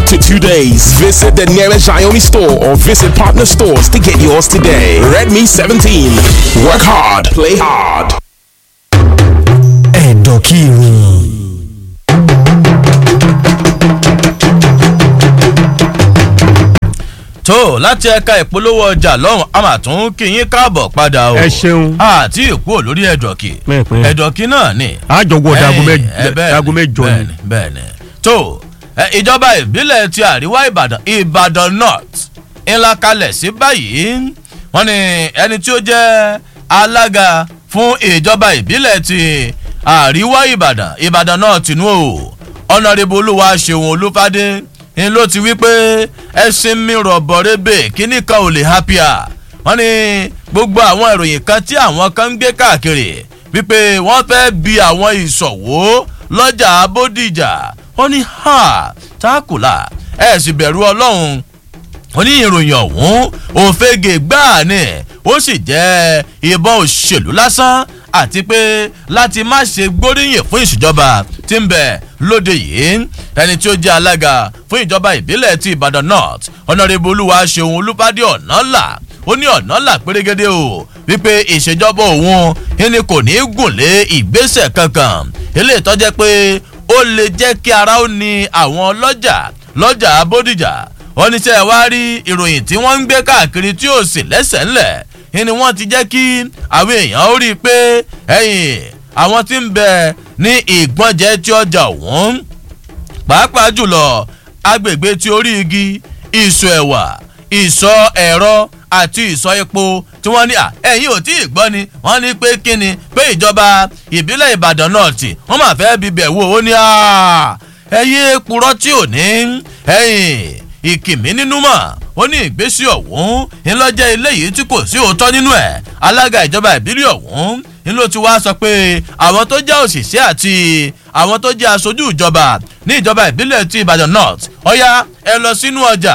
to two days. Visit the nearest Xiaomi store or visit partner stores to get yours today. Redmi 17. Work hard, play hard. ẹ̀dọ̀kìrì. tó láti ẹ̀ka ìpolówó ọjà lọ́hùn a máa tún kí yín káàbọ̀ padà o. Ẹ ṣeun. àti ìkú olórí ẹ̀dọ̀kì. Pẹ́ẹ́pẹ́ẹ́. ẹ̀dọ̀kì náà ni. àjọwọ́ dago Ẹ̀yìn, mẹ́jọ ẹ, bẹ́ẹ̀ni, dago mẹ́jọ ni. bẹ́ẹ̀ni bẹ́ẹ̀ni tó ẹ, ìjọba ìbílẹ̀ ti àríwá ìbàdàn ìbàdàn north ńlá kalẹ̀ sí báyìí wọ́n ní ẹni tí ó jẹ́ alága fún ìjọba ìbílẹ̀ ti àríwá ìbàdàn ìbàdàn north nù o ọ̀nàrẹ́bù olúwa ṣeun olúfadé ń ló ti wí pé ẹṣin mi rọ̀bọ̀ rebe kíní kan ò lè happier wọ́n ní gbogbo àwọn ìròyìn kan tí àwọn kan ń gbé káàkiri wípé wọ́n fẹ́ bi àwọn ìṣòwò lọ́jà bódìjà wọ́n ní ha tákùlà ẹ̀ sì bẹ̀rù ọlọ́run ó ní ìròyìn ọ̀hún òfegè gbáà ni ó sì jẹ́ ìbọn òṣèlú lásán àti pé láti má ṣe gbóríyìn fún ìṣèjọba tí ń bẹ lóde yìí ẹni tí ó jẹ́ alága fún ìjọba ìbílẹ̀ ti ìbàdàn north ọ̀nàrẹ́bù olúwa ṣeun olúfádé ọ̀nàlà ó ní ọ̀nàlà pérégedé o wípé ìṣèjọba òun ẹni kò ní í gùn lé ìgbésẹ̀ kankan eléyìí tó jẹ́ pé ó lè jẹ́ kí ara ó ní àwọn ọlọ́jà lọ́jà bódìjà wọ́n ní sẹ́ wá rí ìròyìn tí wọ́n ń gbé káàkiri tí ó sì lẹ́sẹ̀ ńlẹ̀ ni wọ́n ti jẹ́ kí àwọn èèyàn ó rí i pé ẹ̀yìn àwọn tí ń bẹ ní ìgbọ́njẹ tí ọjà òun pàápàá jùlọ agbègbè tí orí igi ìsọ ẹ̀wà ìsọ ẹ̀rọ àti ìsọ epo tí wọ́n ní à ẹ̀yìn ò tí ì gbọ́ ni wọ́n ní pé kí ni pé ìjọba ìbílẹ̀ ìbàdàn náà tì wọ́n máa fẹ́ bíbẹ̀ wò ó ní à ẹ̀yìn purọ́ tí ò ní ẹ̀yìn ìkìmí nínú mọ̀ ó ní ìgbésí ọ̀hún ńlọ́jẹ́ eléyìí tí kò sí òótọ́ nínú ẹ̀ alága ìjọba ìbílẹ̀ ọ̀hún ń ló ti wá sọ pé àwọn tó jẹ́ òṣìṣẹ́ àti àwọn tó jẹ́ aṣojú ìjọba ní ìjọba ìbílẹ̀ ti ìbàdàn north ọ̀yá ẹ lọ sínú ọjà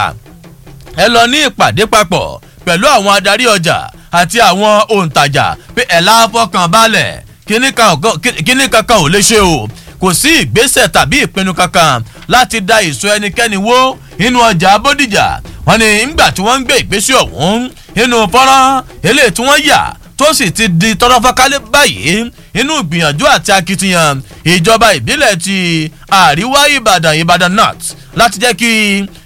ẹ lọ ní ìpàdé papọ̀ pẹ̀lú àwọn adarí ọjà àti àwọn òǹtajà pé ẹ̀ láfọkàn balẹ̀ kíní kankan ò lè ṣe o kò sí ìgbésẹ̀ tàbí ìpinnu kankan láti da ìsọ ẹnikẹ́ni wó inú ọjà bódìjà wọn ni ńgbà tí wọ́n ń gbé ìgbésẹ̀ ọ̀hún inú fọ́nrán eléyìí tí wọ́n yà tó sì ti di tọrọfọkálẹ̀ báyìí inú ìgbìyànjú àti akitiyan ìjọba ìbílẹ̀ ti àríwá ìbàdàn ìbàdàn north láti jẹ́ kí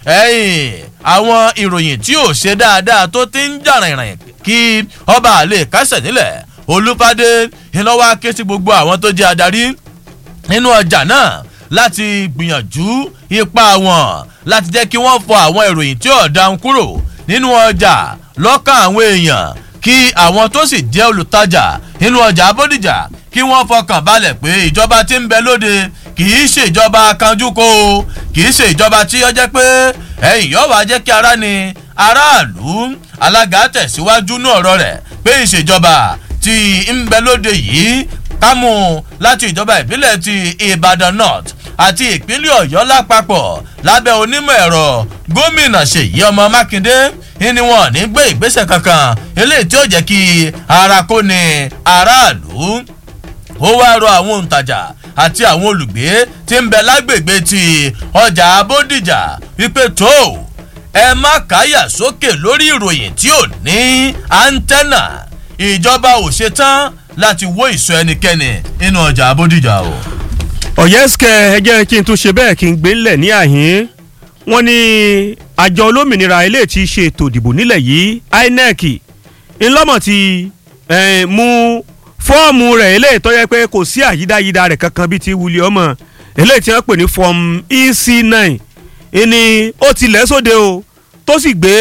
àwọn ìròyìn tí ò ṣe dáadáa tó ti ń jà rìnrìn kí ọba àlè kásẹ̀ nílẹ̀ olùpàdé ìnáwó aké sí gbogbo àwọn tó jẹ́ adarí nínú ọjà náà láti gbìyànjú ipa wọn láti jẹ́ kí wọ́n fọ àwọn ìròyìn tí ò dáhùn kúrò nínú ọjà lọ́kàn àwọn èèyàn kí àwọn tó sì jẹ́ olùtajà nínú ọjà abódìjà kí wọ́n fọkàn balẹ̀ pé ìjọba tí ń bẹ lóde kì í ṣèjọba kanjúkò kì í ṣèjọba tí ó jẹ́ pé ẹ̀yìn yóò wá jẹ́ kí ara ni aráàlú alága tẹ̀síwájú ní ọ̀rọ̀ rẹ̀ pé ìṣèjọba tí ń bẹ lóde yìí kámú láti ìjọba ìbílẹ̀ ti ìbàdàn north àti ìpínlẹ̀ ọ̀yọ́ lápapọ̀ lábẹ́ onímọ̀ ẹ̀rọ gómìnà ṣèyí ọmọ mákindé ni wọn ní gbé ìgbésẹ̀ kankan eléyìí tí ó jẹ́ kí ara kó ní aráàlú ó wá rọ àwọn òǹtajà àti àwọn olùgbé tí ń bẹ lágbègbè ti ọjà abódìjà wípé tó ẹ má káyà sókè lórí ìròyìn tí ò ní áńtẹ́nà ìjọba ò ṣetán láti wó ìsọ ẹnikẹ́ni nínú ọjà abódìjà o. ọ̀yẹ́sìkẹ́ ẹ jẹ́ kí n tún ṣe bẹ́ẹ̀ kí n gbé ńlẹ̀ ní àhín wọ́n ní àjọ olómìnira ilé tí í ṣe ètò ìdìbò nílẹ̀ yìí inec ńlọ́mọ̀ ti eh, mú fọ́ọ̀mù rẹ̀ eléyìí tó yẹ pé kò sí àyídáyídá rẹ̀ kankan bíi ti wuli ọmọ eléyìí tí wọ́n pè ní form ec nine ìní ó ti lẹ́ sóde o tó sì gbé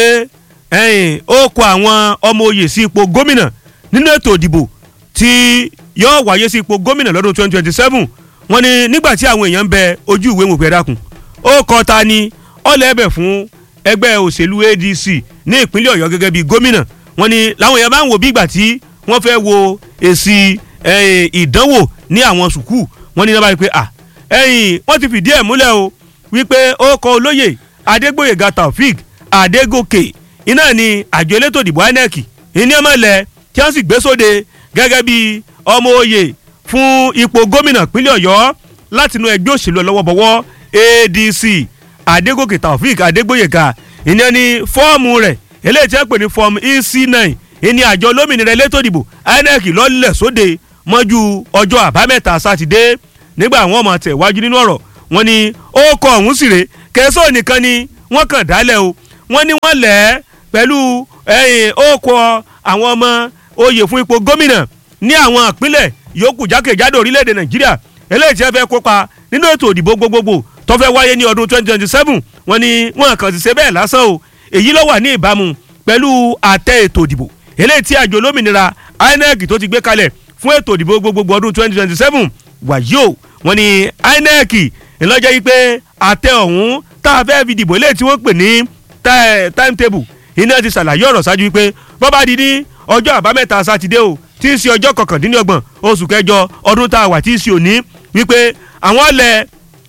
ó kọ àwọn ọmọ oyè sí ipò gómìnà nínú ètò ìdìbò tí yóò wáyé sí ipò gómìnà lọ́dún twenty twenty seven wọ́n ní nígbà tí àwọn èèyàn ń bẹ ojú ìwé mọ̀pẹ́ dákun ó kọ́ ta ni ọ̀lẹ́bẹ̀ fún ẹgbẹ́ òṣèlú adc ní ìpínlẹ̀ ọ̀yọ́ gẹ́gẹ́ bí gómìnà wọ́n ní làwọn èèyàn bá ń wo bí ìgbà tí wọ́n fẹ́ wo èsì ìdánwò ní àwọn sùkúù wọ́n ní náà pé à ẹ̀yìn wọ́n ti fìdí ẹ̀ múlẹ̀ o wípé ó kọ olóyè adégbòyèga taofik adégòkè iná ni àjọ elétò ìdìbò inec ìní ọmọ ilẹ̀ tí wọ́n sì gbé sóde gẹ́gẹ́ bí ọmọ oyè fún ipò gómìnà pínlẹ̀ ọ̀yọ́ látinú ẹgbẹ́ òṣèlú ọlọ́wọ́bọ̀wọ́ adc adégòkè taofik adégbòyèga ìyẹn ni fọ́ọ̀mù rẹ̀ eléyìí tí wọ́n pè ní fọ́ọ̀mù ec nine ìní àjọ olómìnira elétò ìdìbò inec lọ́lẹ̀ sóde mọ́jú ọjọ́ àbámẹ́ta sátidé nígbà wọn mọ̀ tẹ̀ wájú nínú ọ̀rọ̀ wọn ni ó kọ ọ̀hún sì rè kẹsàn nìkan ni wọ́n kàn dálẹ̀ o wọ́n ní wọ́n lẹ̀ ẹ́ pẹ̀lú ẹ̀yìn ó kọ àwọn ọmọ oyè fún ipò gómìnà ní àwọn ìpínlẹ̀ yòókù jákèjádò orílẹ̀-èdè nàìjíríà eléyìí tí wọ́n fẹ́ kópa nínú ètò ìdìbò gbogbogbò tó fẹ́ wáyé ní ọdún 2027 wọ́n ní wọ́n kàn ti ṣe bẹ́ẹ̀ lásán o èyí ló wà ní ìbámu pẹ̀lú àtẹ ètò ìdìbò eléyìí tí àjọ olómìnira inec tó ti gbé kalẹ̀ fún ètò ìdìbò gbogbogbò ọdún 2027 wàyí o wọ́n ní inec ńlọ́jọ́ yìí pé àtẹ ọ̀hún tá a fẹ́ fi dìbò eléyìí tí wọ́n pè ní timetable iná ti ṣàlàyé ọ̀rọ̀ ṣáájú wípé bọ́bá di ní ọjọ́ àbámẹ́ta sátidé o tí í ṣe ọjọ́ kọkàndínlọ́gbọ̀n oṣù kẹjọ ọdún tá a wà tí í ṣe òní wípé àwọn ọ̀lẹ̀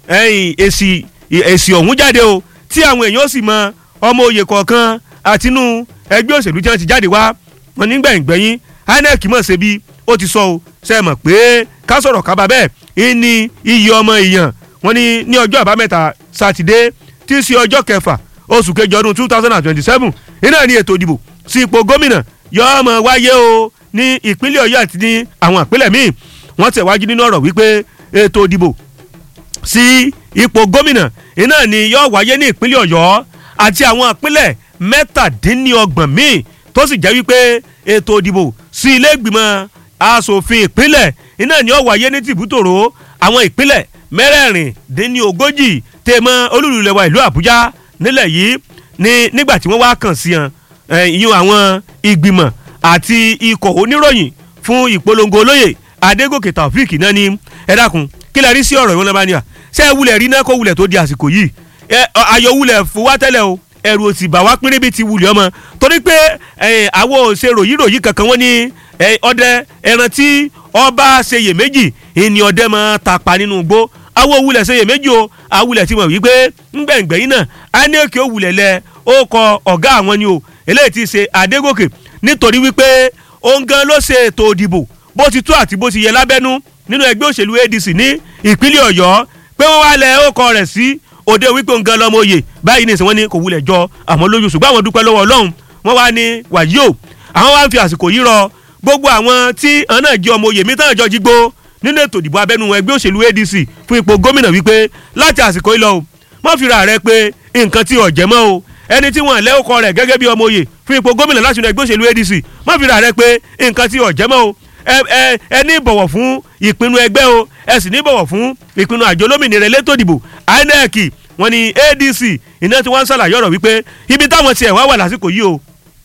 èsì èsì ọ̀hún jáde o tí àwọn èèyàn sì mọ ọmọ oyè kọ̀ọ̀kan àtinú ẹgbẹ́ òṣèlú tí wọ́n ti jáde wá wọn nígbẹ̀yìngbẹ̀yìn inec mọ̀ ṣe bí ó ti sọ o ṣe mọ̀ pé ká sọ̀rọ̀ kábà bẹ́ẹ̀ ní iye ọmọ èèyàn wọn ní ní ọjọ́ àbámẹ́ta sátidé tí í ṣe ọjọ́ kẹfà oṣù kejì ọdún two thousand and twenty-seven iná ní ètò ìdìbò sí ipò gómìnà yóò mọ̀ wáyé o ní ìpínlẹ̀ ọ̀yọ́ àti ní àwọn ìpínlẹ̀ míì wọ́n tẹ̀wájú nínú ọ̀rọ̀ wípé ètò ìdìbò sí ipò gómìnà iná ni yóò wáyé ní ìpínlẹ̀ ọ̀yọ́ àti àwọn ìpínlẹ̀ mẹ́tàdínlọ́gbọ̀n míì tó sì jẹ́ wípé ètò ìdìbò sí ilé ìgbìmọ̀ asòfin ìpínlẹ̀ iná ni yóò wáyé ní tìbútòrò àwọn ìpínlẹ̀ mẹ́rẹ̀ẹ̀rìndínlógójì tèmọ́ olúlulẹ̀wà ìlú àbújá nílẹ̀ yìí ní nígbà tí wọ́n wá kàn sí hàn ìyún àwọn ìgbìmọ̀ àti ikọ̀ oníròyìn fún ìpolongo olóyè adégòkè taofik náà ní ẹ dákun kí lè rí sí ọ̀rọ̀ ìwọ́n náà bá ní à ṣé ẹ wulẹ̀ rí náà kó wulẹ̀ tó di àsìkò yìí ayọ̀ wulẹ̀ fún wa tẹ́lẹ̀ o ẹ̀rù òsì bà wá pínrín bíi ti wulẹ̀ ọmọ torí pé àwọn òṣè ròyìn ròyìn kankan wọ́n ní ọdẹ ẹran tí ọba ṣeyè méjì ìní ọdẹ máa tàpá nínú igbó àwọn òwúlẹ̀ ṣeyè méjì o àwulẹ̀ ti mọ̀ wípé ńgbẹ̀ngbẹ̀yìn náà áníòkè òwúlẹ̀ lẹ ó kọ ọ̀gá àwọn ni o eléyìí ti ṣe adégòkè nítorí wípé òun gan ló ṣe ètò òdìbò bó ti tó àti bó ti yẹ lábẹ́nú nínú ẹgbẹ́ òṣèlú adc ní ìpínlẹ̀ ọ̀yọ́ pé wọ́n wá lẹ ó kọ rẹ̀ sí òde wípé òun gan lọ́mọ oyè báyìí ní ìsìn wọn ní kò wulẹ̀ jọ àmọ́ lójú ṣùgbọ́n àwọn dúpẹ́ lọ́wọ́ ọlọ́run wọ́n wá ní wàyí o àwọn wá ń fi àsìkò yìí rọ gbogbo àwọn tí àwọn náà jẹ́ ọmọ oyè mi tán àjọ jígbó nínú ètò ìdìbò abẹ́nú ẹgbẹ́ òṣèlú adc fún ipò gómìnà wípé láti àsìkò yìí lọ o mọ́ fira rẹ pé nǹkan tí ọ̀jẹ̀ mọ́ o ẹni tí wọ́n lẹ́ ọkọ rẹ̀ gẹ́gẹ́ bí ọmọ oyè fún ipò gómìnà láti inú ẹgbẹ́ òṣèlú adc mọ́ fira rẹ pé nǹkan tí ọ̀jẹ̀ mọ́ o ẹ ní bọ̀wọ̀ fún ìpinnu ẹgbẹ́ o ẹ sì ní bọ̀wọ̀ fún ìpinnu àjọ olómìnira elétò ìdìbò inec wọ́n ní adc iná tí wọ́n ń ṣàlàyé ọ̀rọ̀ wípé ibi táwọn tiẹ̀ wá wà lásìkò yìí o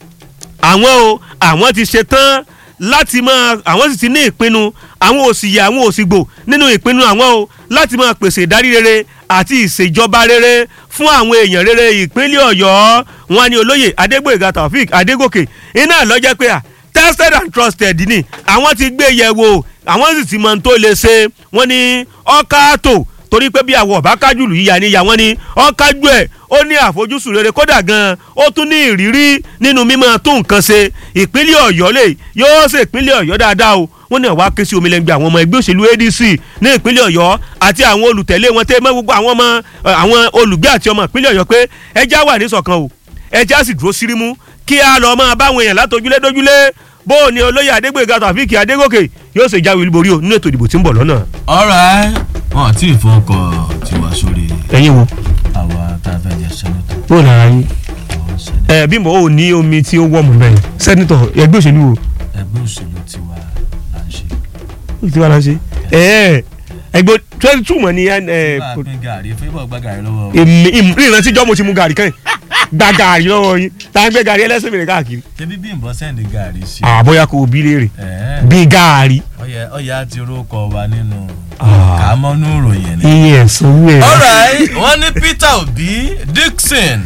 àwọn o àwọn ti ṣe tán láti máa àwọn sì ti ní ìpinnu àwọn òsì yẹ àwọn òsì gbò nínú ìpinnu àwọn o láti máa pèsè ìdarí rere àti ìṣèjọba rere fún àwọn èèyàn rere ìpínlẹ̀ ọ̀yọ́ wọn ni olóyè adégbòyèga taofik adégòkè iná lọ́jọ́ pé à tested and trusted ni àwọn ti gbé yẹ̀ wò àwọn sì ti mọ ohun tó lè ṣe wọ́n ní ọ́kàtò torí pé bí àwọ̀ ọ̀bá kájùlù yíya níyà wọ́n ní ọ́kájú ẹ̀ ó ní àfojúsùn rere kódà gan-an ó tún ní ìrírí nínú mímọ́ tó nǹkan ṣe ìpínlẹ̀ ọ̀yọ́ lè yóò ṣe ìpínlẹ̀ ọ̀yọ́ dáadáa o wọ́n ní àwa ké sí omilẹ̀ngbẹ̀ àwọn ọmọ ẹgbẹ́ òṣèlú adc ní ìpínlẹ̀ ọ̀yọ́ àti àwọn olùtẹ̀lé wọn tẹ́ mọ́ gbogbo àwọn ọmọ àwọn olùgbé àti ọmọ ìpínlẹ̀ ọ̀yọ́ pé ẹja wà ní ṣọ̀kan o ẹja sì dúró sírímú kí a lọ máa báwọn èèyàn látọjúlé dójúlé bó o ní olóyè adégbèga tàfíìkì adégòkè yóò ṣe jáwé olúborí o nínú ètò ìdìbò tí ń bọ̀ lọ́nà. ọ̀rẹ́ wọn àti ìfọkọ̀ tiwa sórí ẹ̀yin wo àwa tá a fẹ́ jẹ sẹ́nitọ̀ bó o lára yín àwọn sẹ́nitọ̀ ẹ bímbọ ò ní omi tí ó wọ́ọ̀mù bẹ́ẹ̀ sẹ́nitọ̀ ẹgbẹ́ òṣèlú wo ẹgbẹ́ òṣèlú tiwa là ń ṣe. ó ti wá lọ ṣe ẹ ẹgbẹ́ twenty two mọ̀ ní ẹ bá a pín gàrí fífọ̀ gba gàrí lọ́wọ́ èmi ìrántí jọ́ mo ti mu gàrí kan gba gàrí lọ́wọ́ yín tá a ń gbé gàrí ẹlẹ́sìn mìíràn káàkiri ṣebí bí nbọ sẹ́ndì gàrí sí i. àbóyá kò bí léèrè ẹ̀ẹ́ bí gàrí ọyẹ ọyẹ àti orúkọ wa nínú Ah. kàámọ́nú ìròyìn ni. iye ẹ̀sán owó ẹ̀. alright wọ́n ní peter obi dixon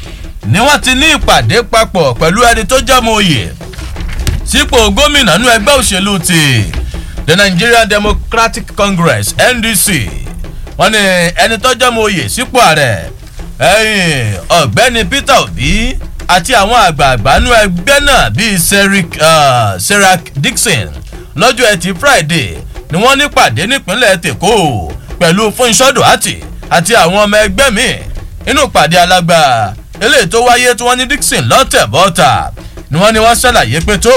ni wọ́n ti ní ìpàdé papọ̀ pẹ̀lú ẹni tó jẹ́ ọmọ oyè sípò gómìnà nínú ẹgbẹ́ òṣèlú ti the nigerian democratic congress ndc wọ́n ní ẹni tó jẹ́ ọmọ oyè sípò ààrẹ ẹ̀yìn ọ̀gbẹ́ni peter obi àti àwọn àgbààgbà nínú ẹgbẹ́ náà bíi Seric- ah, serac dixon lọ́jọ́ ẹtì friday ni wọ́n ní pàdé nípínlẹ̀ tèkó pẹ̀lú fúnṣọ́ duarte àti àwọn ọmọ ẹgbẹ́ míì inú ìpàdé alágbà eléyìí tó wáyé tí wọ́n ní dixon lọ́tẹ̀ bọ́ta ni wọ́n ní wọ́n ṣàlàyé pé tó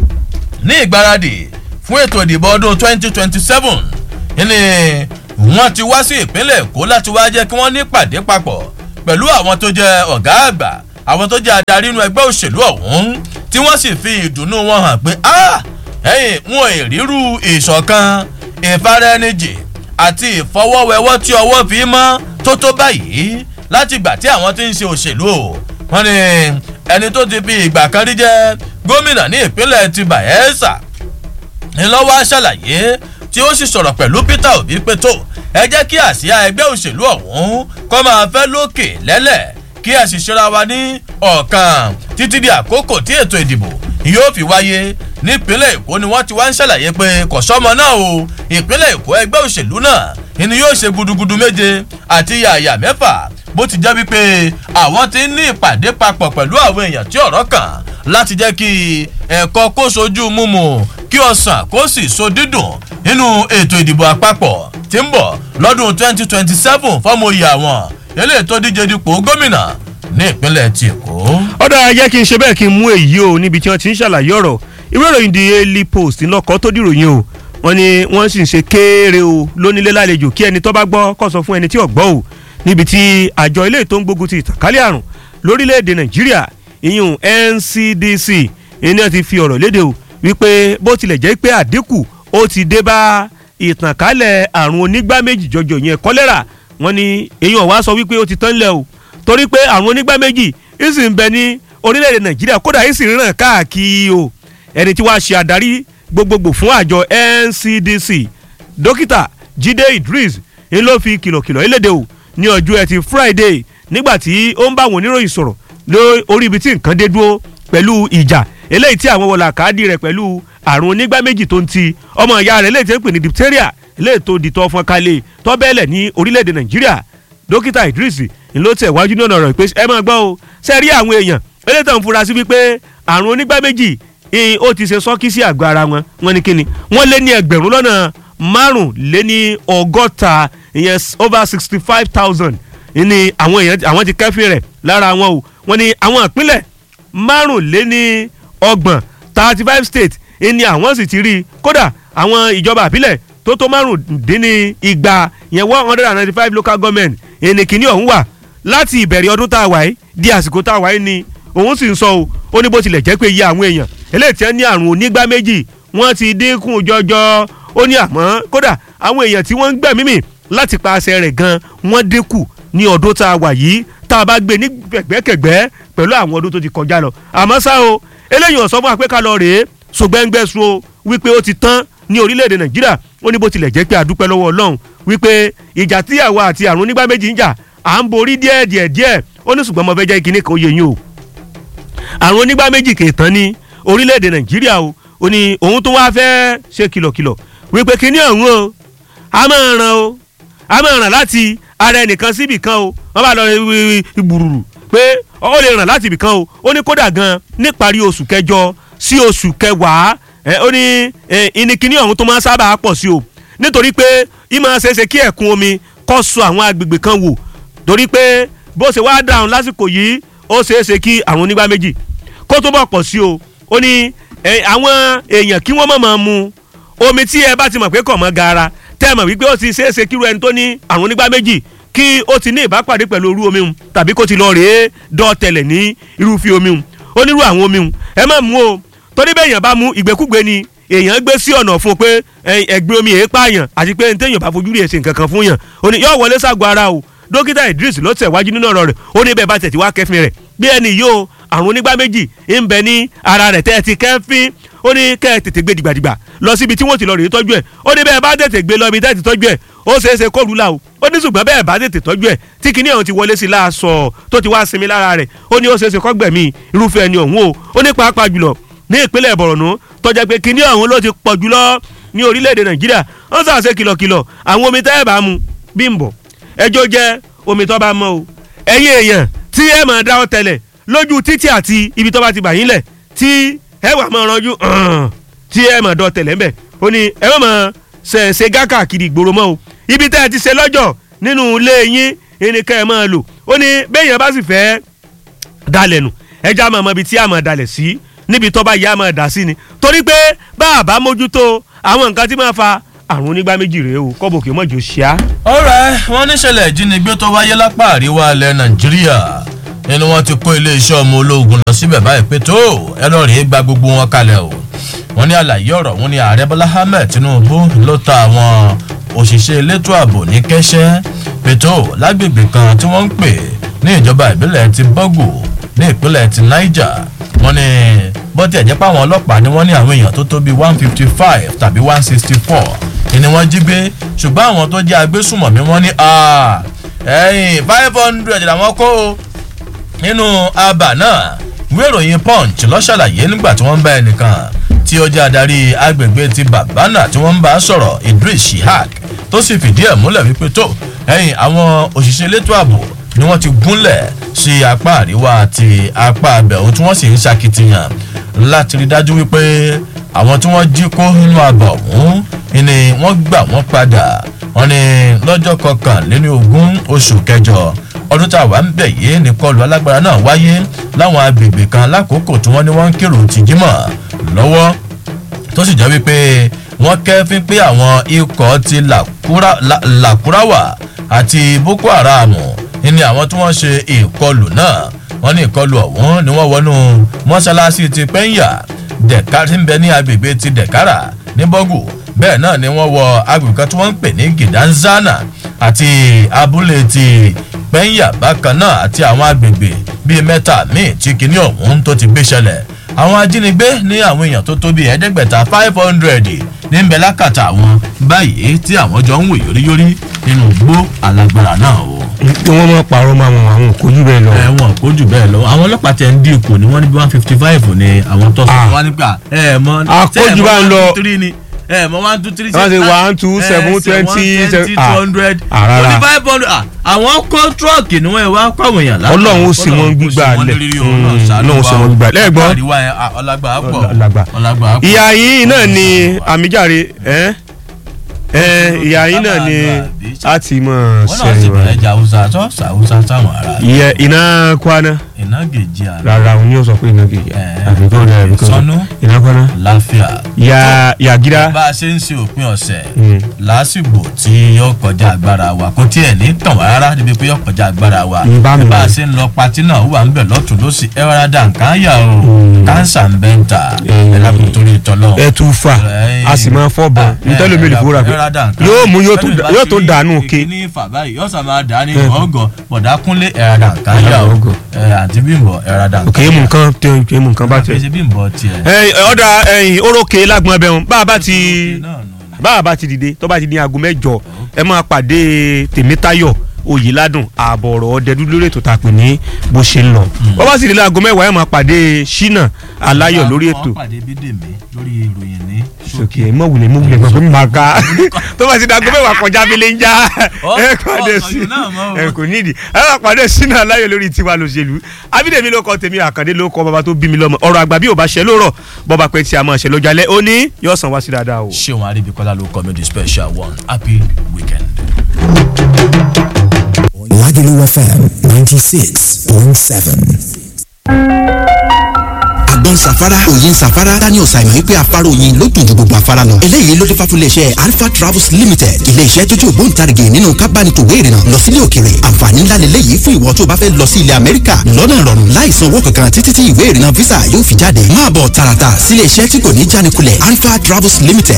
ní ìgbáradì fún ètò ìdìbò ọdún 2027 ní wọ́n ti wá sí ìpínlẹ̀ èkó láti wá jẹ́ kí wọ́n ní pàdé papọ̀ pẹ̀lú àwọn tó jẹ́ ọ̀gá àgbà àwọn tó jẹ́ adarí inú ẹgbẹ́ òṣèlú ọ̀hún tí wọ́n sì fi ìdùnnú wọn hàn pé ah ẹ̀yìn wọn ò ríru ìṣọ̀kan ìfaraẹnijì àti ìfọwọ́wẹ́wọ́ tí ọwọ́ fi mọ́ tó tó báyìí láti ìgbà tí àwọn ti ń ṣe òṣèlú o wọ́n ní ẹni tó ti fi ìgbà kan rí jẹ́ gómìnà ní ìpínlẹ̀ ti bayelsa ńlọ́wọ́ ṣàlàyé tí ó sì sọ̀rọ̀ pẹ̀lú peter obi pé tó ẹ jẹ́ kí àsíá ẹgbẹ́ òṣèlú ọ̀hún kọ́ máa fẹ́ lókè lẹ́lẹ̀ kí ẹ sì ṣera wa ní ọ̀kan títí di àkókò tí ètò ìdìbò yóò fi wáyé nípínlẹ̀ èkó ni wọ́n ti wá ń ṣàlàyé pé kò sọ́mọ náà o ìpínlẹ̀ èkó ẹgbẹ́ òṣèlú náà ni yóò ṣe gudugudu méje àti yàyà mẹ́fà bó ti jẹ́ wípé àwọn ti ń ní ìpàdé papọ̀ pẹ̀lú àwọn èèyàn tí ọ̀rọ̀ kàn láti jẹ́ kí ẹ̀kọ́ kó sojú múmu kí ọ̀sán kó sì so dídùn nínú ètò ìdìbò àpapọ̀ tí ń bọ̀ lọ́dún 2027 fọ́mọ̀yì àwọn eléyìí tó díje dípò gómìnà ní ìpínlẹ̀ ti èkó. ọ̀dà ayé kí n ṣe bẹ́ẹ̀ kí n mú èyí o níbi tí wọ́n ti ń ṣàlàyé ọ̀rọ̀ ìwé ìròyìn the daily post ńlọkọ tó dìròyìn o wọ́n ní wọ́n sì ń ṣe kéèrè o lónílé lálejò kí ẹni tó bá gbọ́ kó sọ fún ẹni tí ò gbọ́ o níbi tí àjọ ilé tó ń gbógun ti ìtànkálẹ̀ àrùn lórílẹ̀‐èdè nàìjíríà ìyún ncdc ìní ti fi ọ̀rọ̀ léde o wípé bó tilẹ̀ jẹ́ pé àdínkù ó ti dé bá ìtànkálẹ̀ àrùn onígbá méjì jọjọ yẹn kọ́lẹ́rà wọ́n ní èyí ọ̀wá sọ wípé ó ti tán lẹ̀ o torí pé àrùn onígbá méjì ìsì ń bẹ ní orílẹ̀-èdè nàìjíríà kódà ìsì ń ràn káàkiri o ẹni tí wàá ṣe àdarí gbogbogbò fún àjọ ncdc dókítà jíde idris ń ló fi kìlọ̀kìlọ̀ eléde o ní ọjọ́ ẹtì friday nígbà tí ó ń bá àwọn oníròyìn sọ̀rọ̀ lórí ibi tí nǹkan dé dúró pẹ̀lú ìjà eléyìí tí àwọn wọlé àkáàdì rẹ̀ pẹ̀lú àrùn onígbá méjì tó ń ti ọmọ ìyá rẹ̀ eléyìí tí ń pè ní diphtheria eléyìí tó di tọ́ fún kalẹ̀ tọ́bẹ̀lẹ̀ ní orílẹ̀-èdè nàìjíríà dókítà idris ń ló tẹ̀ wájú náà rọ̀ pé ẹ máa gbọ́ o ṣe rí àwọn èèyàn eléyìí tó ń fura sí wípé àrùn onígbá méjì ó ti ṣe sọ́kí sí àgọ́ ara wọn wọn ni kíni wọ́n lé ní ẹgbẹ̀rún lọ́nà márùn lé ní ọgọ́ta ìyẹn over sixty five thousand ní àwọn èèyàn àwọn ti kẹ́fìn rẹ̀ lára wọn o wọ́n ní àwọn ìpínlẹ̀ márùn lé ní ọgbọ̀n thirty five states ní àwọn sì ti rí i kódà àwọn ìjọba àbílẹ̀ tó tó márùndínní igba yẹn one hundred and ninety five local government ẹni kìíní ọ̀hún wà láti ìbẹ̀rẹ̀ ọdún tá a wà yìí di àsìkò tá a wà yìí ni òun sì ń sọ o ó ní bó tilẹ̀ jẹ́ pé iye àwọn èèyàn eléyìí tí wọ́n ní àrùn onígbá méjì wọ́n ti dínkù jọjọ ó ní àmọ́ kódà àwọn èèyàn tí wọ́n ń gbẹ̀mí mì láti paṣẹ rẹ̀ gan wọ́n dínkù ní ọdún tá a wà yìí tá a bá gbé ní gbẹ̀gbẹ́kẹ̀gbẹ́ pẹ̀lú àwọn ọdún tó ti kọjá lọ àmọ́ ṣá o eléyìí ọ̀sán fún apẹ́ká lọ rèé ṣùgbẹ́ngbẹ́sùn o wípé ó ti tán ní orílẹ̀-èdè nàìjíríà ó ní bó tilẹ̀ jẹ́ pé àdúpẹ́ lọ́wọ́ ọlọ́run wípé ìjà tí àwa àti àrùn onígbà méjì ń jà à ń borí díẹ̀ díẹ̀ díẹ̀ ó ní ṣùgbọ́n mo fẹ́ jẹ́ kíní kan ó yẹ yín o àrùn onígbà méjì kì í tán ní orílẹ̀-èdè nàìjíríà o ó ní òun tó wáá fẹ́ ṣe kìlọ̀kìlọ̀ wípé kíní ọ̀hún o a máa ràn o a máa ràn láti ara ẹnìkan síbì kan o wọ́n bá lọ gbùrùrù pé ó lè ràn láti ibì kan o ó ní kódà gan níparí oṣù kẹjọ sí oṣù kẹwàá ó ní ìníkíní ọ̀hún tó máa ń sábà pọ̀ sí o nítorí pé ìmọ̀ ṣeéṣe kí ẹ̀kún omi kọ́ sọ àwọn agbègbè kan wò torí pé bó ṣe wáá dáhùn lásìkò yìí ó ṣeéṣe kí àrùn onígbà méjì kó tó bọ̀ pọ̀ sí o ó ní àwọn èèyàn kí wọ́n mọ̀ máa mu omi tí ẹ bá ti mọ̀ pé kọ̀ mọ́ gaara tẹ́ ẹ mọ̀ wípé ó ti ṣeéṣe kíru ẹni tó ní àrùn onígbà méjì kí ó ti ní ìbápàdé pẹ̀lú orú omi hun tàbí kó ti lọ rèé dọ́ọ̀tẹ̀lẹ̀ ní irúfẹ́ omi hun onírú àwọn omi hun ẹ má mú o torí bẹ́ẹ̀ èèyàn bá mú ìgbékúgbé ni èèyàn gbé sí ọ̀nà fún pé ẹgbẹ́ omi èé pààyàn àti pé ní téèyàn bá fojú rí èsì nǹkan kan fún yàn ó ní yóò wọlé ságọ́ ara o dókítà idris ló tẹ̀ wájú nínú ọ̀rọ̀ rẹ̀ ó ní bẹ́ẹ̀ bá tẹ̀ tí wá kẹfin rẹ̀ bí ẹni yóò àrùn onígbà méjì ń bẹ ní ara rẹ̀ tẹ́ ẹ ti kẹfin ó ní kẹ́ ẹ tètè gbé dìgbàdìgbà lọ síbi tí wọ́n ti lọ rèé tọ́jú ẹ̀ ó ní bẹ́ẹ̀ bá tètè gbé lọ ibi tẹ́ ti tọ́jú ẹ̀ ó ṣeé ṣe kó rúlà o ó ní ṣùgbọ́n bẹ́ẹ̀ bá tètè tọ́jú ẹ̀ tí kinní ọ̀hún ti wọlé sí láàṣọ tó ti wá sinmi lára rẹ̀ ó ní ó ṣeé ṣe kọ́gbẹ̀mí irúfẹ́ ẹni ọ̀hún o ó ní pàápàá jùlọ ní ìpínlẹ̀ bọ̀rọ̀nù tọ́jà pé kinní ọ̀hún ló ti pọ̀ jùlọ ní orílẹ̀-èdè nàìjíríà wọ́n sàṣe kìlọ̀kìlọ̀ àwọn omi tẹ́ ẹ̀ bá mu bí ń bọ̀ ẹjọ́ jẹ́ omi tó bá mọ́ o ẹ̀yin èèyàn tí ẹ máa dáwọ́ tẹ̀lẹ̀ lójú títì àti ibi tó bá ti bà yín lẹ̀ tí ẹ wà máa ranjú tí ẹ máa dọ́ tẹ̀lẹ̀ ńbẹ̀ ó ní ẹ má máa ṣe ṣe gákàkiri ìgboro mọ́ o ibi tẹ́ ẹ ti ṣe lọ́jọ́ nínú ilé yín ẹnìkan ẹ máa lò ó ní béèyàn bá sì fẹ́ dalẹ̀ nù ẹja mọ̀ mọ́ ibi tí a mọ̀ dalẹ̀ sí níbi tó bá yá mọ̀ dà sí ni torí pé bá a bá mójútó àwọn nǹkan tí máa fa àrùn onígbá méjì rèé o kọ́bọ̀ kì í mọ̀jọ ṣíá. ọ̀rẹ́ wọn níṣẹ̀lẹ̀ ìjínigbé tó wáyé lápá àríwá ilẹ̀ nàìjíríà nínú wọn ti kó iléeṣẹ́ ọmọ ológun lọ síbẹ̀ báyìí pé tó ẹ lọ́ọ́ rèé gba gbogbo wọn kalẹ̀ o wọn ní àlàyé ọ̀rọ̀ wọn ní ààrẹ bọ́lá ahmed tinubu ló ta àwọn òṣìṣẹ́ elétò ààbò ní kẹ́sẹ́ pé tó lágbègbè kan tí wọ́n ń pè ní ìjọba ìbílẹ̀ ti bọ́gù ní ìpínlẹ̀ ti niger wọn ní bọ́tí ẹ̀jẹ̀ pàwọn ọlọ́pàá ni wọ́n ní àwọn èèyàn tó tó bíi one fifty five tàbí one sixty four ni wọ́n jí gbé ṣùgbọ́n àwọn tó jẹ́ agbésùmọ̀mí wọ́n ní ẹ̀yìn five hundred làwọn kó o nínú abà náà ìwé ìròyìn punch ló ṣàlàyé nígbà tí wọ́n ń bá ẹnìkan tí ó jẹ́ adarí agbègbè ti babana tí wọ́n ń bá sọ̀rọ̀ idris shihak tó sì fìdí ẹ̀ múlẹ̀ wípé tó ẹ̀yìn àwọn òṣìṣẹ́ elétò ààbò ni wọ́n ti gúnlẹ̀ sí apá àríwá àti apá abẹ̀hún tí wọ́n sì ń ṣakitiyan láti rí dájú wípé àwọn tí wọ́n jí kó nínú abà ọ̀hún ni wọ́n gbà wọ́n padà wọ́n ní lọ́jọ́ kọkànléní ogún oṣù kẹjọ ọdún tá a wà ń bẹ̀ yìí ní kọlù alágbára náà wáyé láwọn agbègbè kan lákòókò tí wọ́n ní wọ́n ń kírun tìjímọ̀ lọ́wọ́ tó sì jẹ́ wípé wọ́n kẹ́fín pé àwọn ikọ̀ ti làkúráwà àti boko haram ní àwọn tí wọ́n ṣe ìkọlù náà wọ́n ní ìkọlù ọ̀hún ni wọ́n wọnú mọ́ṣáláṣí ti pẹ́ńyà dẹ̀ka tí ń bẹ ní agbègbè ti dẹ̀kára ní bọ́gù bẹ́ẹ̀ náà ni wọ́n wọ agbègbè kan tí wọ́n ń pè ní gidanzana àti abúlé ti pẹ́ńyà bákan náà àti àwọn agbègbè bíi mẹ́ta míì tí kinní ọ̀hún tó ti gbé ṣẹlẹ̀ àwọn ajínigbé ní àwọn èèyàn tó tó bíi ẹ̀ẹ́dẹ́gbẹ̀ta five hundred ní ń bẹ lákàtà àwọn báyìí tí àwọn jọ ń wò yóríyórí nínú gbó alágbára náà o. kí wọ́n máa parọ́ máa wọn àwọn kò jù bẹ́ẹ̀ lọ. ẹ̀wọ̀n kò jù bẹ́ẹ̀ lọ àwọn ọlọ́pàá tẹ̀ ń dín kù ní wọ́n ní bí one fifty five ní àwọn tó sọ Ah. wọ́n nígbà ẹ̀ mọ́ Àkójù bá ń lọ. ẹ̀ mọ́ one two three Wọ́n ṣe one, two, seven, twenty, twenty ah. two hundred Ah, rárá. twenty five hundred àwọn kó tírọ̀kì ni wọ́n wá kọ́ àwọn èèyàn lápá. Ọlọ́run ó sì wọ́n gbígbà lẹ̀. Mm, Ọlọ́run ó sì wọ́n gbígbà lẹ̀. Lẹ́gbọ́n. àríwá yẹn ah, ọlágbà á pọ̀ Ọlágbà. ọlágbà á pọ̀. ìyá yìí náà ni àmìjáre ẹ ẹ ìyá yìí náà ni a ti mọ̀ wọ́n náà sì sẹ́yìn wa. bẹ̀rẹ̀ jà haúsá tó sàwúsá sáwọn ará ìyẹ iná kwana iná gèjì àná rárá òun yóò sọ pé iná kejì Eh, àfikún rẹ àfikún sọnù. rẹ iná kwana. láfíà. ya yàgídá bá a ṣe ń ṣe òpin ọ̀sẹ̀ Mm. lásìgbò tí yóò kọjá agbára wa kò tiẹ̀ ní tàn wá rárá níbi pé yóò kọjá agbára wa ń bá mi bá a wò. ṣe ń lọ patí náà ó wà ń bẹ̀ lọ́tún ló sì ẹ̀rọ dà nǹkan yà o kánsà ń bẹ́ ń ta Mm. ẹ̀rọ kò torí tọ́lọ́ ẹ tún fà a sì máa fọ́ bọ̀ ntẹ́lómi lè fowó ra pé yóò mú yóò tún yóò tún dànù ké. ní ìfà báyìí yóò sà máa dà ní ọgọ bọ̀dá kúnlé ẹ̀rọ dà nǹkan yà o Ọgọ. ẹ̀, àǹtí bímbọ̀ ẹ̀rọ dà òkè nǹkan mú nǹkan tẹ òkè mú nǹkan bá tẹ. àfẹsẹ̀ bímbọ̀ tiẹ̀. ẹ ọ̀dà ẹ̀yìn orókè lágbọ̀n ẹbẹ̀ wọn bá a bá ti náà nù. bá a bá ti dìde tó bá ti ní aago mẹ́jọ ẹ máa pàdé tèmítayọ̀ oyèládùn ààbọ̀ ọ̀rọ̀ ọ̀dẹ́dú lórí ètò tàpé ní bó ṣe ń lọ bó bá sì délé aago mẹ́wàá ẹ máa pàdé ṣínà aláyọ̀ lórí ètò wọ́n pàdé bídèmí lórí ìròyìn ní sókè ẹ mọ̀ wulẹ̀ mọ̀ wulẹ̀ gbọ́n mi máa ka tó bá ti dàgbọ́ mẹ́wàá kọjá mi lè ń já Ọ- ẹ pàdé ọ- sí ọ̀yọ́ náà mọ̀ o. ẹ kò nídìí ẹ máa pàdé ṣínà aláyọ̀ lórí tiwa lòṣèlú abídèmí ló kọ tèmi àkàndé ló kọ bàbá tó bí mi lọ́mọ ọ̀rọ̀ àgbà bí ò bá ṣẹ lóòrọ̀ bọ́ba pẹ́ tí a máa ṣẹ lọ́jọ́ alẹ́ ó ní yóò san wá sí dáadáa o. ṣéun arábíkọ́lá ló kọ́ mi the special one happy weekend. Lagelu FM 96.7. àgbọn safara òyìn safara daniel simon wípé afárá òyìn ló dùn ju gbogbo afárá lọ. eléyìí ló dé fà fún iléeṣẹ́ alpha travels limited iléeṣẹ́ tó jẹ́ ògbóǹtarìgì nínú kábánitòwé ìrìnnà lọ sílé òkèrè àǹfààní ńlá lélẹ́yìí fún ìwọ tó bá fẹ́ lọ sí ilẹ̀ amẹ́ríkà lọ́nà ìrọ̀rùn láì san owó kankan títí tí ìwé ìrìnnà visa yóò fi jáde máa bọ̀ tààràtà sílé iṣẹ́ tí kò ní jánikulẹ̀ alpha travels limited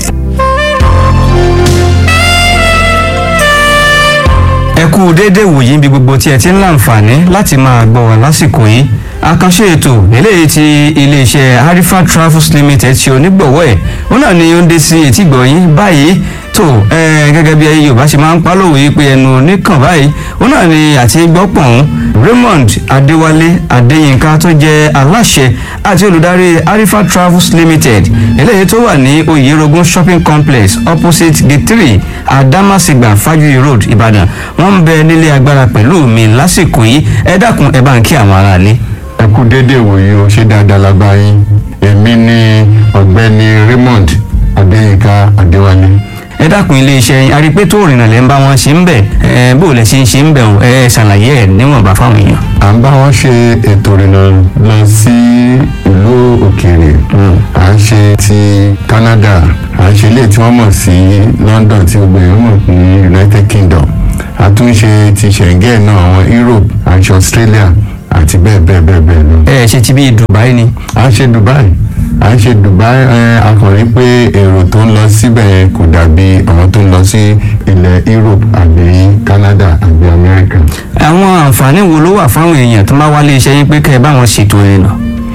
ẹ kú déédéé wòyí níbi gbogbo tí ẹ ti ń láǹfààní láti máa gbọ́ wá lásìkò yìí àkànṣe ètò eléyìí ti iléeṣẹ́ harifa travels limited ṣe onígbọ̀wọ́ ẹ̀ wọn náà ni ó ń dé sí etí gbọ̀nyìn báyìí tó ẹ gẹ́gẹ́ bí ayé yorùbá ṣe máa ń pálọ̀wé yìí pé ẹnu oníkàn báyìí wọn náà ni àti gbọ́pọ̀n raymond adéwálé adéyínká tó jẹ́ aláṣẹ àti olùdarí harifa travels limited eléyìí tó wà ní oyerogun shopping complex opposite gate three adamasingba fajuri road ìbàdàn wọ́n ń bẹ nílé agbára pẹ̀lú mi lásìkò yìí ẹ dákun ẹ bá ń kí àwọn aráalé. ẹ kú déédéé wòye o ṣé dáadáa la bá yín èmi ni ọ̀gbẹ́ni raymond adéyínká adéwálé ẹ dákun iléeṣẹ́ yín arípé tó rìnnà lẹ́ ń bá wọn ṣe ń bẹ̀ ẹ bó lẹ ṣe ń ṣe ń bẹ̀ ẹ ẹ ṣàlàyé ẹ níwọ̀nba fáwọn èèyàn. à ń bá wọn ṣe ètò ìrìnà lọ sí ìlú òkèèrè à ń ṣe ti Canada à ń ṣe ilé tí wọ́n mọ̀ sí London tí gbogbo èèyàn mọ̀ ní United Kingdom a tún ṣe ti Schengen náà àwọn Europe à ń ṣe Australia àti bẹ́ẹ̀ bẹ́ẹ̀ bẹ́ẹ̀ bẹ́ẹ̀ lọ. ẹ ṣe ti bí Dubai ni. à ń ṣe Dubai à ń ṣe Dubai ẹ akọrin pé èrò tó ń lọ síbẹ̀ yẹn kò dàbí àwọn tó ń lọ sí ilẹ̀ Europe àbí Canada àbí America. àwọn àǹfààní wo ló wà fáwọn èèyàn tó máa wá iléeṣẹ́ yín pé kẹ́ ẹ bá wọn ṣètò ìrìnà.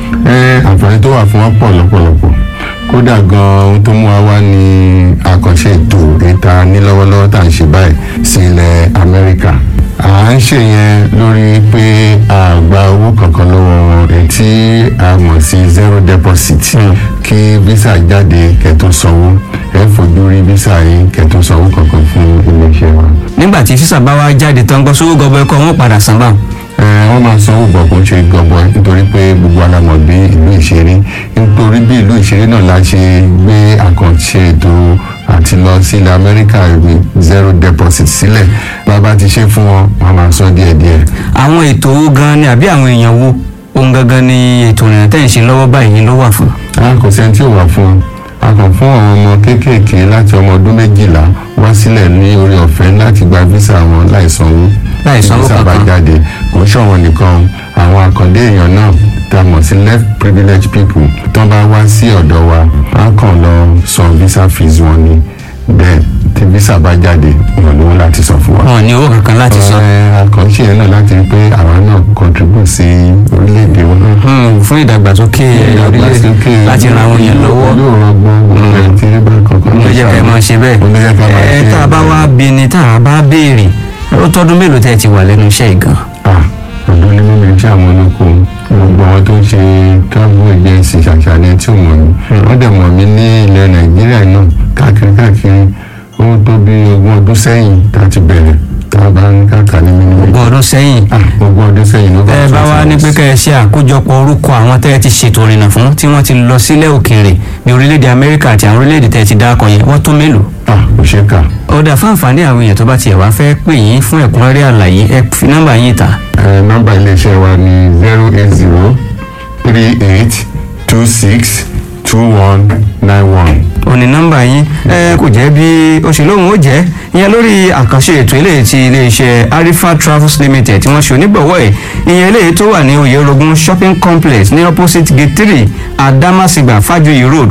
ẹ àǹfààní tó wà fún wọn pọ̀ lọ́pọ̀lọpọ̀ kódà gan ohun tó mú wa wá ní àkànṣe ètò ìta ní lọ́wọ́lọ́wọ́ tá à ń ṣe báyìí sí ilẹ̀ Amẹ́ríkà à ń ṣe yẹn lórí pé a gba owó kankan lọ́wọ́ wọn èyí tí a mọ̀ sí zero deposit kí visa jáde kẹ́tó sanwó ẹ fojú rí visa yìí kẹ́tó sanwó kankan fún iléeṣẹ́ wa. nígbà tí físà bá wá jáde tán gbọ́ sówó gọbọ ẹ̀kọ́ wọn padà san báwọn. ẹ wọ́n máa sanwó bọ̀ kó ṣe gbọ̀ngbọ̀n nítorí pé gbogbo alamọ̀ bí ìlú ìṣeré nítorí bí ìlú ìṣeré náà la ṣe gbé àkànṣe ètò àti lọ sí ilẹ̀ amẹ́ríkà ìwé zero deposit sílẹ̀ bàbá ti ṣe fún wọn wọ́n máa san díẹ̀díẹ̀. àwọn ètò owó gan ni àbí àwọn èèyàn wo ohun gangan ni ètò ìrìnà tẹ́ ẹ̀ ń ṣe lọ́wọ́ báyìí ló wà fún. a kò sẹ́ni tí ò wà fún un a kàn fún àwọn ọmọ kéékèèké láti ọmọ ọdún méjìlá wá sílẹ̀ ní orí ọ̀fẹ́ láti gba visa wọn láì sanwó Láì sanwó visa bá kankan. jáde kò ń ṣọ̀wọ́n nìkan àwọn àkàndé èèyàn náà tá a mọ̀ sí left privileged people tán bá wá sí ọ̀dọ̀ wa a kàn lọ san visa fees wọn ni bẹ́ẹ̀ tí visa bá jáde wọn lówó láti san fún wa. wọn ò ní owó kankan láti san. Ẹ, àkànṣe yẹn náà láti rí pé àwa náà contribute sí orílẹ̀-èdè wọn náà Hmm, fún ìdàgbàsókè orílẹ̀ láti ran àwọn èèyàn lọ́wọ́ yóò rọgbọ́n gbogbo ẹ̀ tí ẹ bá kankan ló jẹ́ ká ẹ máa ṣe bẹ́ẹ̀. ló jẹ́ ká máa ẹ ṣe tá a bá wá bí ni tá a bá béèrè ó tọ́dún mélòó tẹ́ ẹ ti wà lẹ́nu iṣẹ́ yìí gan. ah ọ̀dọ́ ní mímí tí àwọn olóko gbogbo àwọn tó ń ṣe travel agency ṣàṣàlẹ̀ tí ò mọ̀ mí wọ́n dẹ̀ mọ̀ mí ní ilẹ̀ nàìjíríà náà káàkiri káàkiri ó tó bí ogún ọdún sẹ́yìn tá a ti bẹ̀rẹ̀ tá a bá ń káàkà ní mímí. ogún ọdún sẹ́yìn ah ogún ọdún sẹ́yìn ló tẹ́ ẹ bá wá ní pé kẹ́ ẹ ṣe àkójọpọ̀ orúkọ àwọn tẹ́ ẹ ti ṣètò ìrìnà fún tí wọ́n ti lọ sílẹ̀ òkèèrè bí orílẹ̀-èdè amẹ́ríkà àti àwọn orílẹ̀-èdè tẹ́ ẹ ti dákọ̀ yẹn wọ́n tó mélòó. ah kò ṣeé kà ọ̀dà fún àǹfààní àwọn èèyàn tó bá tiẹ̀ wá fẹ́ pè yín fún ẹ̀kúnrẹ́rẹ́ àlàyé ẹ fi nọ́mbà yín ta. ẹ nọ́mbà iléeṣẹ́ wa ní zero eight zero three eight two six two one nine one. òní nọ́mbà yín ẹ kò jẹ́ bí ó ṣe lóhùn ó jẹ́ ìyẹn lórí àkànṣe ètò eléyìí ti iléeṣẹ́ arifa travels limited tí wọ́n ṣe onígbọ̀wọ́ ẹ̀ ìyẹn eléyìí tó wà ní oyèrògùn shopping complex ní opposite gate three adamasingba fajuyi road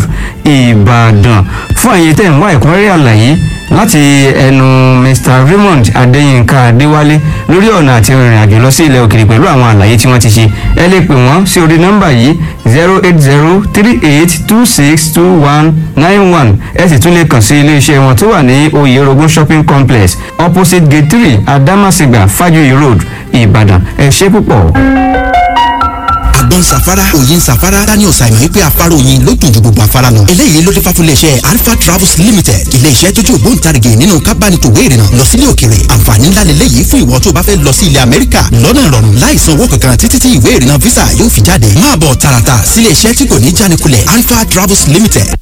ìbàdàn fún àyè tẹ̀ ń wá ẹ̀kúnrẹ́rẹ́ àlàyé láti ẹnu mr raymond adéyínká adéwálé lórí ọ̀nà àti ìrìn àjò lọ sí ilẹ̀ òkèèrè pẹ̀lú àwọn àlàyé tí wọ́n ti ṣe ẹ lè pè wọ́n sí orí nọ́mbà yìí zero eight zero three eight two six two one nine one ẹ sì tún lè kàn sí iléeṣẹ́ wọn tó wà ní oyèrògùn shopping complex opposite gate three adamasingba fajuyi road ìbàdàn ẹ ṣé púpọ̀. àgbọn safara òyin safara daniel simon wípé afárá oyin ló dùn ju gbogbo afárá lọ. eléyìí ló dé fà fún iléeṣẹ́ alpha travels limited iléeṣẹ́ tó jẹ́ ògbóǹtarìgì nínú kábánitòwé ìrìnà lọ sílé òkèrè àǹfààní ńlá lélẹ́yìí fún ìwọ tó bá fẹ́ lọ sí ilẹ̀ amẹ́ríkà lọ́nà ìrọ̀rùn láì san owó kankan títí tí ìwé ìrìnà visa yóò fi jáde máa bọ̀ tààràtà sílé iṣẹ́ tí kò ní jánikulẹ̀ alpha travels limited